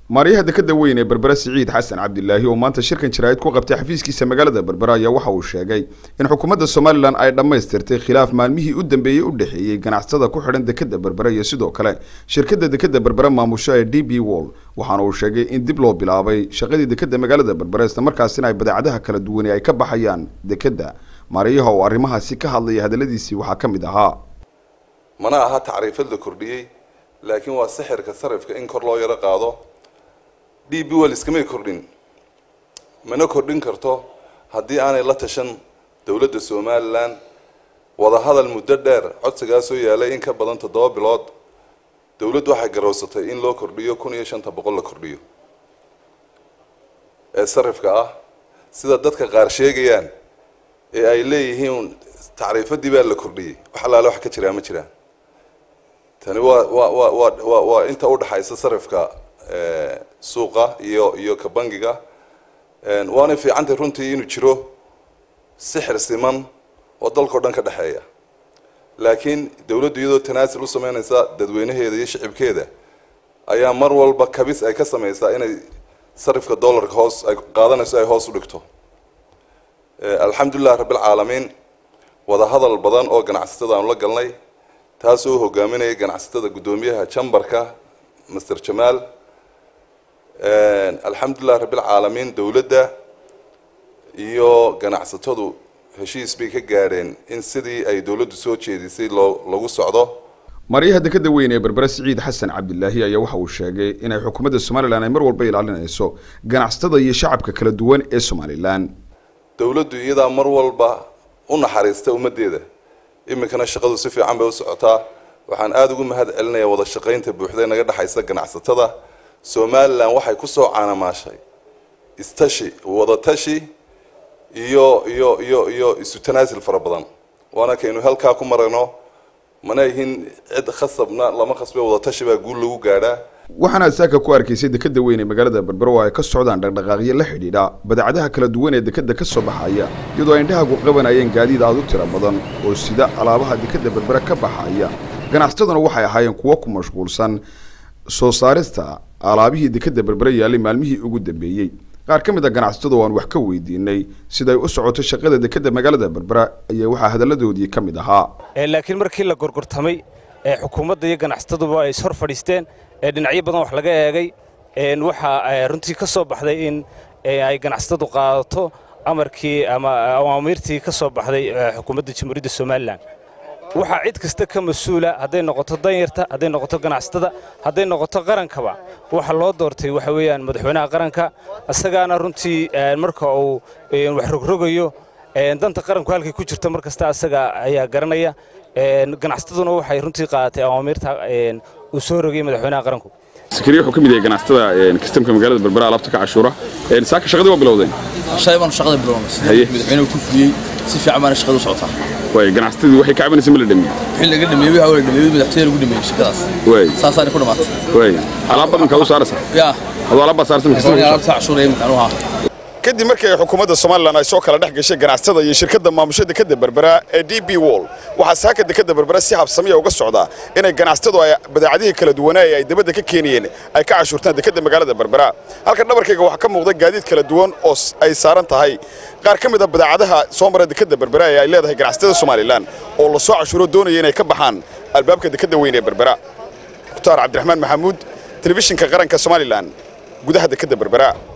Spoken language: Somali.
maaryaha dekeda weyn ee berbera siciid xasan cabdilaahi oo maanta shirkan jaraa'id ku qabtay xafiiskiisa magaalada berbera ayaa waxa uu sheegay in xukuumadda somalilan ay dhammaystirtay khilaaf maalmihii u dambeeyey u dhexeeyey ganacsatada ku xidhan dekeda berbera iyo sidoo kale shirkadda dekeda berbera maamusho ee d b wall waxaana uu sheegay in dib loo bilaabay shaqadii dekeda magaalada berbera islamarkaasina ay badeecadaha kala duwani ay ka baxayaan dekeda maaryaha oo arrimahaasi ka hadlaya hadalladiisii waxaa ka mid ahaa mana aha tacriifad la kordhiyey laakiin waa sixirka sarifka in kor loo yaro qaado d b well iskamay kordhin mana kordhin karto haddii aanay la tashan dowladda somalilan wadahadal muddo dheer codsigaasoo yaalay in ka badan toddoba bilood dowladdu waxay garowsatay in loo kordhiyo kun iyo shanta boqol la kordhiyo ee sarifka ah sida dadka qaar sheegayaan ee ay leeyihiin tacriifadii baa la kordhiyey wax allaale wax ka jiraa ma jiraan tani waa waa waa waa waa waa inta udhaxaysa sarifka suuqa iyo iyo ka bangiga waanay fiicantay runtii inuu jiro sixir siman oo dalkao dhan ka dhexeeya laakiin dowladdu iyadoo tanaasil u sameynaysa dadweynaheeda iyo shicibkeeda ayaa mar walba kabis ay ka samaysaa inay sarifka dollarka hoos ay qaadanayso ay hoos u dhigto alxamdulilah rabbilcaalamiin wadahadal badan oo ganacsatada aanu la galnay taasoo hogaaminaya ganacsatada guddoomiyaha jambarka master jamaal alxamdulilah rabbilcaalamiin dowladda iyo ganacsatadu heshiis bay ka gaadheen in sidii ay dowladdu soo jeedisay loo lagu socdo maryaha dekeda weyn ee berbera siciid xasan cabdilaahi ayaa waxa uu sheegay inay xukuumadda somalilan ay mar walba ilaalinayso ganacsatada iyo shacabka kala duwan ee somalilan dowladdu iyadaa mar walba u naxariista ummaddeeda iminkana shaqadu si fiican bay u socotaa waxaan aada ugu mahad celinayaa wada shaqaynta buuxda ee naga dhexaysa ganacsatada somalilan waxay ku soo caanamaashay istashi wadatashi iyo iyo iyo iyo isu tanaasil fara badan waana kaynu halkaa ku maragno mana ihin cid khasabna lama khasbe wadatashi baa guul lagu gaadhaa waxaana saaka ku arkaysay dekeda weyn ee magaalada berbera oo ay ka socdaan dhaqdhaqaaqyo la xidhiidha badeecadaha kala duwan ee dekeda ka soo baxaya iyadoo ay indhahagu qabanayeen gaadiid aad u tiro badan oo sida alaabaha dekeda berbera ka baxaya ganacsataduna waxay ahaayeen kuwo ku mashquulsan soo saarista alaabihii dekeda berbera yaallay maalmihii ugu dambeeyey qaar ka mid a ganacsatadu aan wax ka weydiinay siday u socoto shaqada dekeda magaalada berbera ayaa waxaa hadalladoodii ka mid ahaa laakiin markii la gorgortamay ee xukuumadda iyo ganacsataduba ay is hor fadhiisteen ee dhinacyo badan wax laga eegay waxaa runtii ka soo baxday in ay ganacsatadu qaadato amarkii ama awaamiirtii ka soo baxday xukuumadda jamhuuriyadda somalilan waxaa cid kasta ka mas-uula hadday noqoto danyarta hadday noqoto ganacsatada hadday noqoto qarankaba waxa loo doortay waxa weeyaan madaxweynaha qaranka isagaana runtii marka uu wax rogrogayo danta qaranku halkay ku jirto mar kasta asaga ayaa garanaya ganacsataduna waxay runtii qaadatay awaamiirta uu soo rogayay madaxweynaha qaranku sakariya wuxuu ka mid yahay ganacsatada kastamka magaalada berbera alaabta ka cashuura saaka shaqadii waa bilowdeen shay baan shaqada bilownay sidii madaxweynuhu ku fuliyey si fiican baana shaqada u socotaa way ganacsatadii waxay ka cabanaysa ma la dhameeyey wixii laga dhameeyey waxa la dhameeyey madaxtooyada lagu dhameeyey shaqadaas way saasaana ku dhamaatay way alaab badan kaad u saaraysaa yaa adoo alaab baad saarsan kastamka alaabta cashuura ee imkaan u ahaa kadib markii ay xukuumadda somalilan ay soo kala dhex gashay ganacsatada iyo shirkadda maamusho dekeda berbera ee d b wall waxaa saaka dekeda berbera si habsamiya uga socdaa inay ganacsatadu ay badeecadihii kala duwanaa ee ay dibadda ka keenayeen ay ka cashuurtaan dekeda magaalada berbera halka dhabarkayga waxaa ka muuqda gaadiid kala duwan oo ay saaran tahay qaar ka mid a badeecadaha soo mara dekeda berbera ee ay leedahay ganacsatada somalilan oo la soo cashuuro doonaya inay ka baxaan albaabka dekeda weyn ee berbera mukhtaar cabdiraxmaan maxamuud telefishinka qaranka somalilan gudaha dekeda berbera